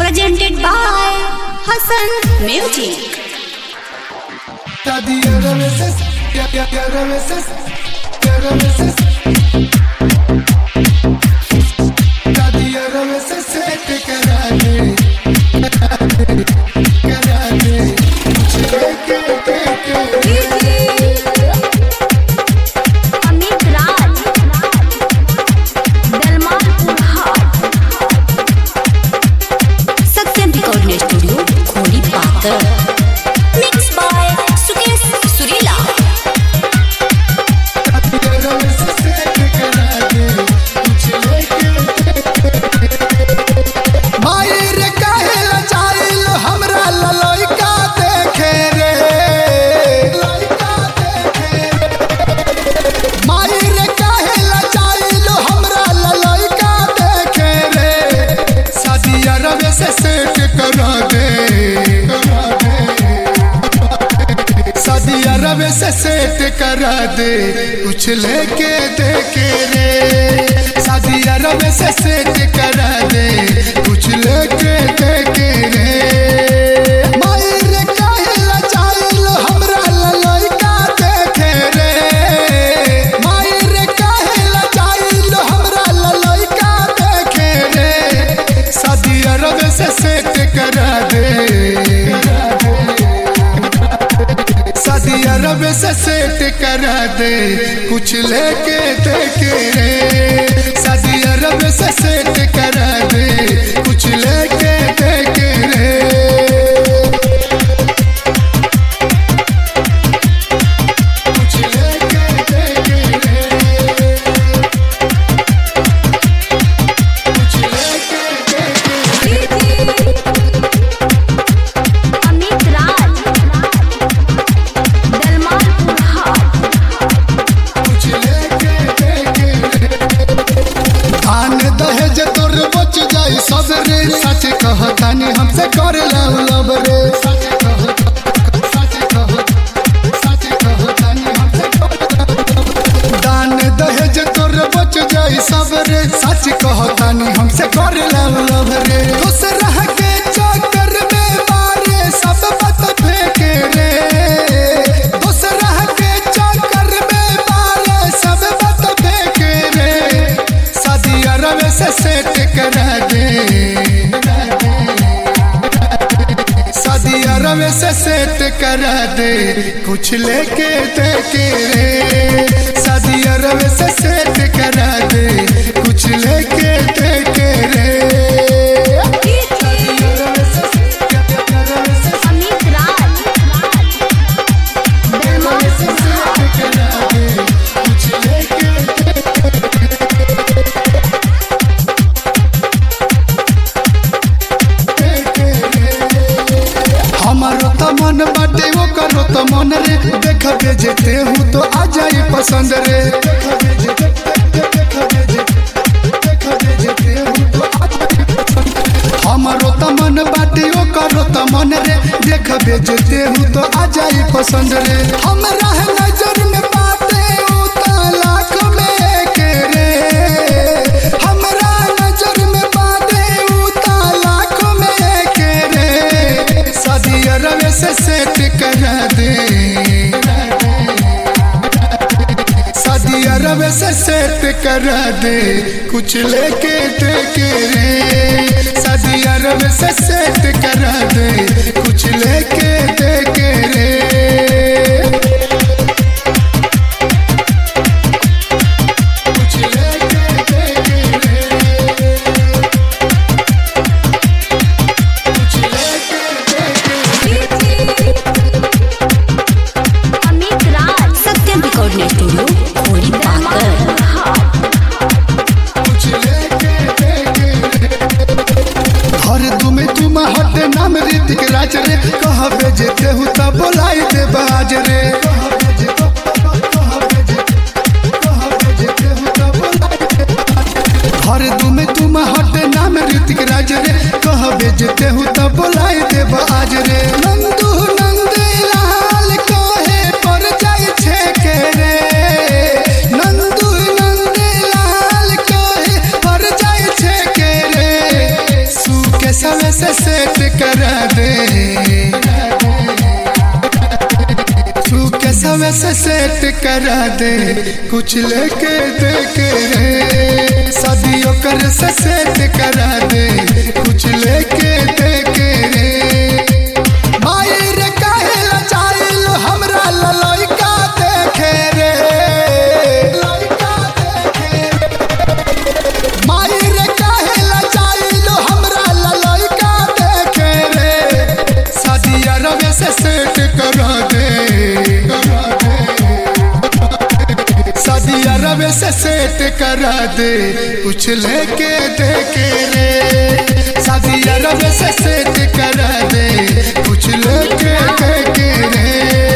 presented by Hassan Music. Quiero veces, quiero veces, quiero veces. Quiero veces se te कराने, कराने, चले के के के Amit Raj, Dalmal Purhat. Satyam Recording Studio, Kholi Patar. Mixed by Sukesh Surila. quiero veces se te कराने, चले के मायर काहेला चाइल हमरा ललइका देखे रे ललइका देखे रे मायर काहेला चाइल हमरा ललइका देखे रे शादी अरब से सेट करा दे करा दे शादी अरब से सेट करा दे कुछ लेके देखे रे शादी अरब से सेट करा दे कुछ लेके देखे रे मायर काहेला चाइल हमरा ललइका देखे रे मायर काहेला चाइल हमरा ललइका देखे रे शादी अरब से सेट करा दे शादी अरब से सेट करा दे कुछ लेके देखे रे शादी अरब से सेट करा दे कुछ लेके देखे रे कुछ लेके देखे रे कुछ लेके देखे रे Amit Raj, Dalmal Purhat. कुछ लेके देखे आन दहेज तोर बच जाई सब रे सच कहतानी हमसे कर लव लव रे सच कह सच कह सच कहतानी हमसे कर दान दहेज तोर बच जाई सब रे सच कहतानी हमसे कर लव लव रे खुश रह के चक्कर में मारे सब बात फेंके रे खुश रह के चक्कर में मारे सब बात फेंके रे शादी अरब से सेट करा दे शादी अरब से सेट करा दे कुछ लेके देखे रे शादी अरब से सेट करा दे कुछ लेके देखे रे शादी अरब से अरब से Amit Raj, Dalmal से सेट करा दे कुछ लेके हमारो त मन बाटे वो करो त मन रे देख भेजते हूँ तो आ जाई पसंद रे देख भेजते देख भेजते देख भेजते हूँ तो आ जाई पसंद हमारो त मन बाटे वो करो त मन रे देख भेजते हूँ तो आ जाई पसंद रे हमरा है नजर में बाटे ऊ त लाख में एक रे हमरा नजर में बाटे ऊ त लाख में एक रे शादी अरब से सेट करा दे शादी अरब से सेट करा दे कुछ लेके देखे रे शादी अरब से सेट करा दे कुछ लेके देखे रे कुछ लेके देखे रे कुछ लेके देखे रे Amit Raj, Satyam Recording Studio, Kholi Patar. कुछ लेके देखे हर दुमे तुम हट नाम ऋतिक राज रे कह भेजते हूँ तब बोलाई दे बाज रे हर दुमे तुम हट नाम ऋतिक राज रे कह भेजते हूँ तब बोलाई दे बाज रे नंदू नंद लाल कहे पर जाय छे के रे नंदू नंद लाल कहे पर जाय छे के रे केसवे से सेट करा दे तू केसवे से सेट करा दे कुछ लेके दे के रे सदियों कर से सेट करा दे कुछ लेके दे के रे माई रे काहे लचाइल हमरा ललइका देखे रे लइका देखे रे माई रे काहे लचाइल हमरा ललइका देखे रे सदिया रवे से सेट करा दे सदिया रवे से सेट करा दे कुछ लेके दे के रे सदिया रवे से सेट करा दे कुछ लेके दे के रे